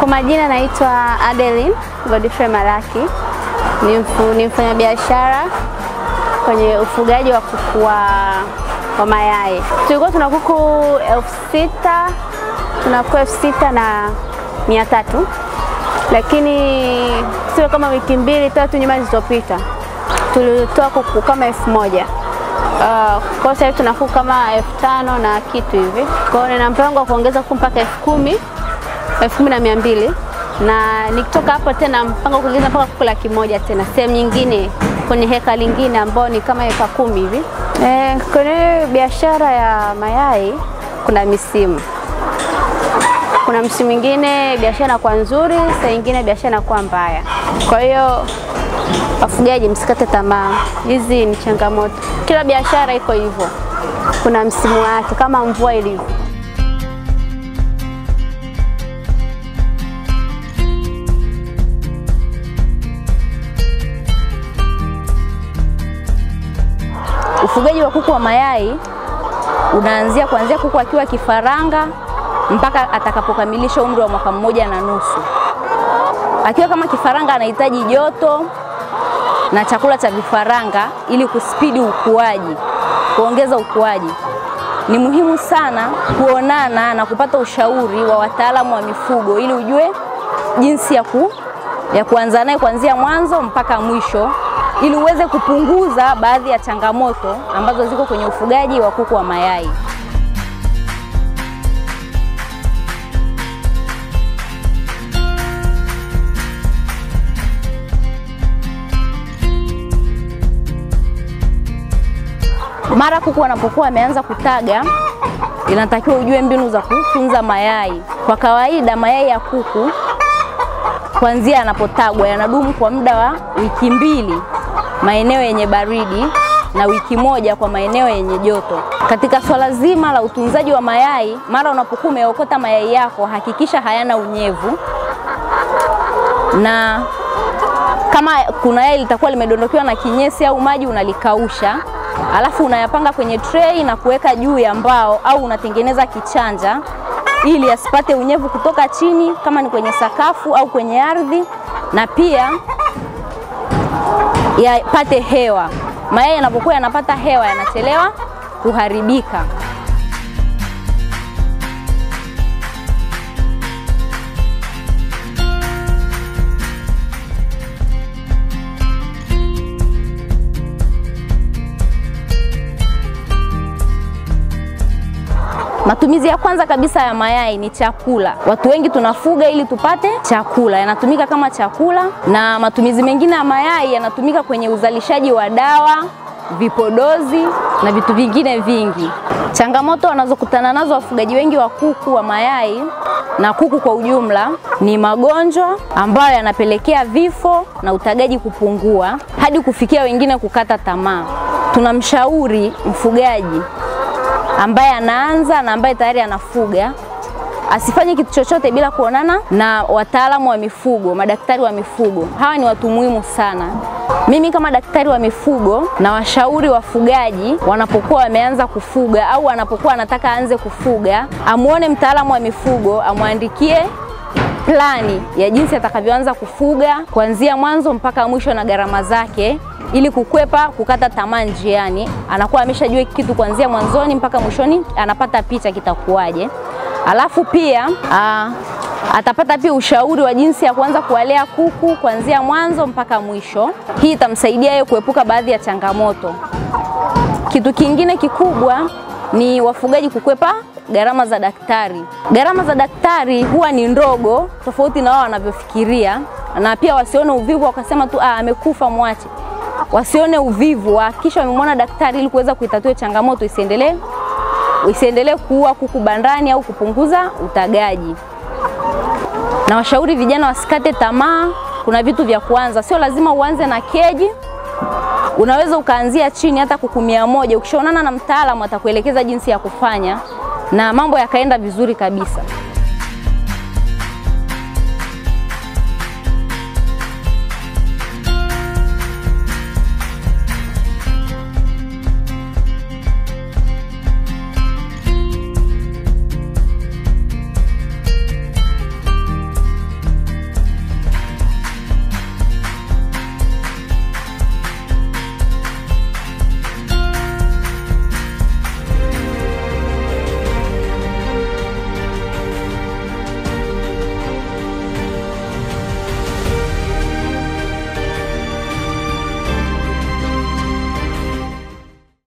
Kwa majina naitwa Adeline Godfrey Malaki, ni, mfu, ni mfanyabiashara kwenye ufugaji wa kuku wa, wa mayai. Tulikuwa tuna kuku elfu sita tuna kuku elfu sita na mia tatu lakini sio kama wiki mbili tatu nyuma zilizopita tulitoa kuku kama elfu moja Uh, kwa sasa hivi tuna kuku kama elfu tano na kitu hivi. Kwa hiyo nina mpango wa kuongeza kuku mpaka elfu kumi elfu kumi na mia mbili na nikitoka hapo tena mpango wa kuongeza mpaka kuku laki moja tena sehemu nyingine kwenye heka lingine ambao ni kama heka kumi hivi. Eh, kwenye biashara ya mayai kuna misimu kuna msimu mwingine biashara inakuwa nzuri, saa nyingine biashara inakuwa mbaya. Kwa hiyo wafugaji, msikate tamaa, hizi ni changamoto. Kila biashara iko hivyo, kuna msimu wake kama mvua ilivyo. Ufugaji wa kuku wa mayai unaanzia kuanzia kuku akiwa kifaranga mpaka atakapokamilisha umri wa mwaka mmoja na nusu. Akiwa kama kifaranga anahitaji joto na chakula cha vifaranga ili kuspidi ukuaji, kuongeza ukuaji. Ni muhimu sana kuonana na kupata ushauri wa wataalamu wa mifugo ili ujue jinsi ya, ku, ya kuanza naye kuanzia mwanzo mpaka mwisho ili uweze kupunguza baadhi ya changamoto ambazo ziko kwenye ufugaji wa kuku wa mayai. Mara kuku wanapokuwa wameanza kutaga, inatakiwa ujue mbinu za kutunza mayai. Kwa kawaida mayai ya kuku kuanzia yanapotagwa yanadumu kwa muda wa wiki mbili maeneo yenye baridi na wiki moja kwa maeneo yenye joto. Katika swala zima la utunzaji wa mayai, mara unapokuwa umeokota mayai yako, hakikisha hayana unyevu, na kama kuna yai litakuwa limedondokewa na kinyesi au maji, unalikausha alafu unayapanga kwenye tray na kuweka juu ya mbao au unatengeneza kichanja ili asipate unyevu kutoka chini kama ni kwenye sakafu au kwenye ardhi, na pia yapate hewa. Mayai yanapokuwa yanapata hewa yanachelewa kuharibika. Matumizi ya kwanza kabisa ya mayai ni chakula. Watu wengi tunafuga ili tupate chakula, yanatumika kama chakula, na matumizi mengine ya mayai yanatumika kwenye uzalishaji wa dawa, vipodozi na vitu vingine vingi. Changamoto wanazokutana nazo wafugaji wengi wa kuku wa mayai na kuku kwa ujumla ni magonjwa ambayo yanapelekea vifo na utagaji kupungua hadi kufikia wengine kukata tamaa. Tunamshauri mfugaji ambaye anaanza na ambaye tayari anafuga asifanye kitu chochote bila kuonana na wataalamu wa mifugo, madaktari wa mifugo. Hawa ni watu muhimu sana. Mimi kama daktari wa mifugo na washauri wafugaji wanapokuwa wameanza kufuga au anapokuwa anataka aanze kufuga, amuone mtaalamu wa mifugo, amwandikie plani ya jinsi atakavyoanza kufuga kuanzia mwanzo mpaka mwisho na gharama zake ili kukwepa kukata tamaa njiani. Anakuwa ameshajua kitu kuanzia mwanzoni mpaka mwishoni, anapata picha kitakuwaje. Alafu pia aa, atapata pia ushauri wa jinsi ya kuanza kuwalea kuku kuanzia mwanzo mpaka mwisho. Hii itamsaidia yeye kuepuka baadhi ya changamoto. Kitu kingine kikubwa ni wafugaji kukwepa gharama za daktari. Gharama za daktari huwa ni ndogo tofauti na wao wanavyofikiria, na pia wasione uvivu wakasema tu ah, amekufa mwache. Wasione uvivu, hakikisha wamemwona daktari ili kuweza kuitatua changamoto isiendelee isiendelee kuua kuku bandani au kupunguza utagaji. Na washauri vijana wasikate tamaa. Kuna vitu vya kuanza, sio lazima uanze na keji. Unaweza ukaanzia chini hata kuku mia moja. Ukishaonana na mtaalamu atakuelekeza jinsi ya kufanya na mambo yakaenda vizuri kabisa.